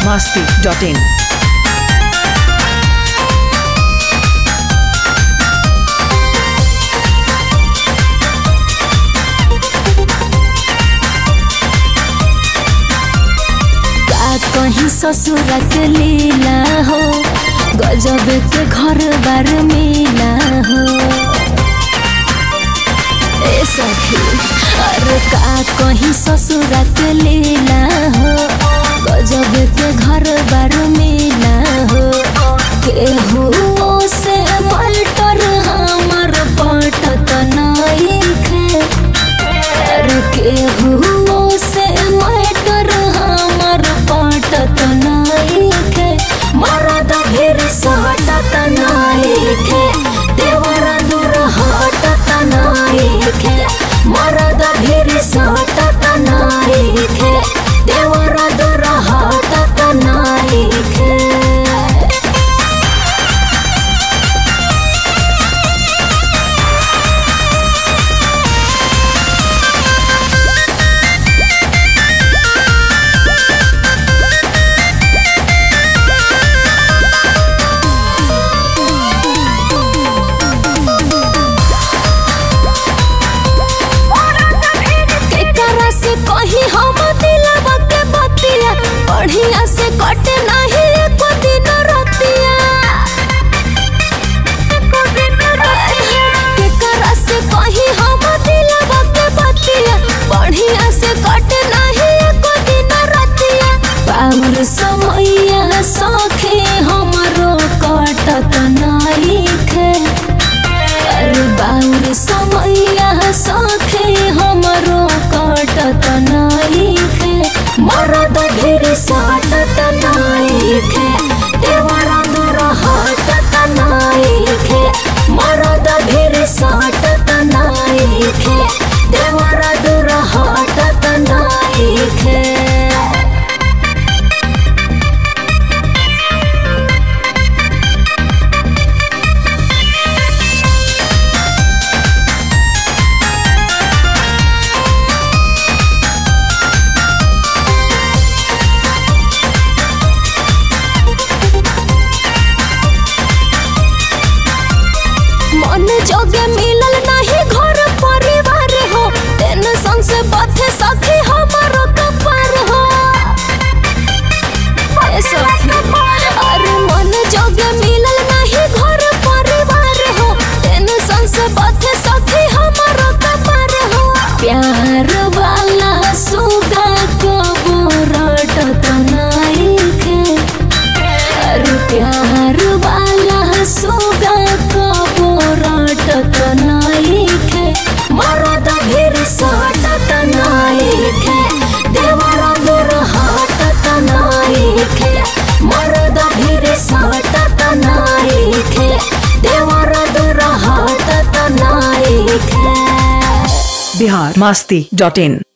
masti.in. का कहीं ससुरक लीला हो गजब के घर बार मिला हो ए सखी अरे का कहीं ससुरक लीला हो गजब के घर बार मिला हो केहू से पलटर हमर पटत नहीं खे अरे केहू से मैटर हमर पटत नाइखे मरद भीर सटत नाइखे देवर दूर हटत नाइखे मरद भीर सटत नाइखे देवर दूर हटत नाइखे केकरा से कही हम दिलवा के बतिया बढ़िया से कटे नहीं एको दिन रतिया केकरा से कही हम दिलवा के बतिया बढ़िया से कटे नहीं एको दिन रतिया पावर समैया सखे हमरो कटत नहीं खे अरे बाउर समैया सखे हमरो कटत नाइखे मरद ढेर सटत नाइखे देवरा दूर हटत नाइखे मरद ढेर सटत नाइखे देवरा दूर हटत नाइखे मन जोगे मिलल नहीं घर परिवार हो टेंशन से बथे सखी हमारो कपार हो ए सखी अरे मन जोगे मिलल नहीं घर परिवार हो टेंशन से बथे सखी हमारो कपार हो प्यार वाला सुगा को रटत नाइखे अरे प्यार वाला सोगा कबो रटत नाइखे मरद भीर सटत नाइखे देवर दूर हटत नाइखे मरद भीर सटत नाइखे देवर दूर हटत नाइखे Bihar masti.in.